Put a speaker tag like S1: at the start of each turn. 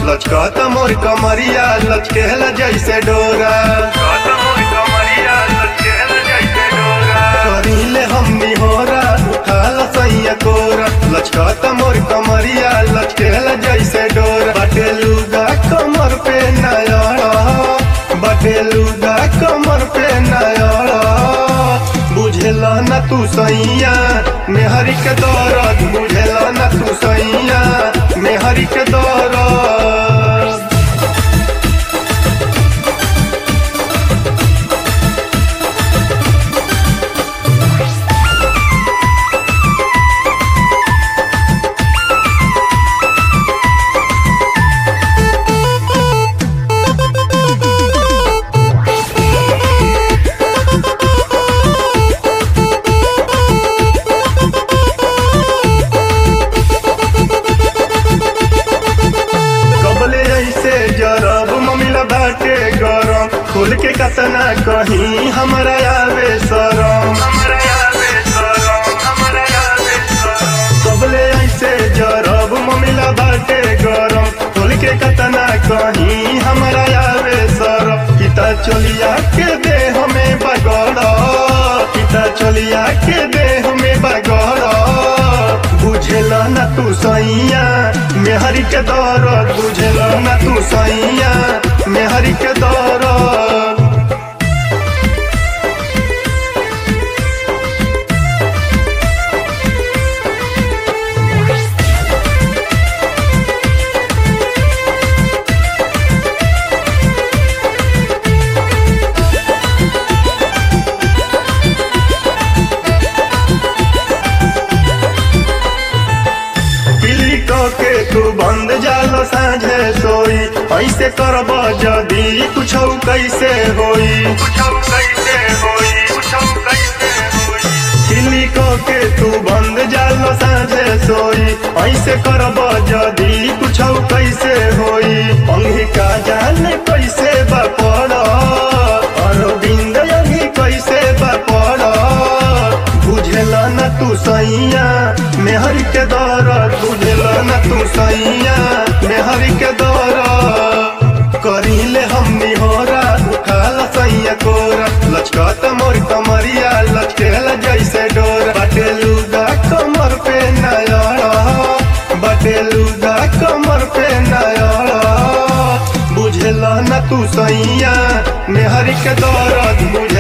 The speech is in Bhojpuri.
S1: लचकत मोर कमरिया लचकेला जैसे डोरा करीले हमनी होरा उठाल सैया कोरा लचकत मोर कमरिया लचकेला जैसे डोरा बटेलुगा कमर पे नयड़ा बटेलुगा कमर पे नयड़ा बुझेला न तू सैया मेहरी के दौरत बुझेला न तू सैया मेहरी के दौरत कबले ऐसे जरब ममिला बाटे गरम खोल के कतना कहीं हमरा आवे शरम कबले ऐसे जरब ममिला बाटे गरम खोल के कतना कहीं हमरा आवे शरम पिता चलिया के दे हमें बगड़ पिता चलिया के दे हमें बगड़ बुझेला न तू सैया मेहरी के दौरत बुझेला न तू सैया मेहरी के दौरत पिल्ली के तू बंद जाल साझे सोई ऐसे करब जदी कुछ कैसे होई चिल्ली के तू बंद जाल साझे सोई ऐसे करब जदी कुछ कैसे होई अंगी का जाने कैसे बपड़ अरविंद अंगी कैसे बपड़ बुझेला न तू सैया मेहर के दौरत बुझेला न तू सैया मेहर के दौरत करीले हमनी होरा उठाला सैया कोरा लचकत मोर कमरिया लचकेला जैसे डोरा बटेलुगा कमर पे नयड़ा बटेलुगा कमर पे नयड़ा बुझेला न तू सैया मेहर के दौरत बुझे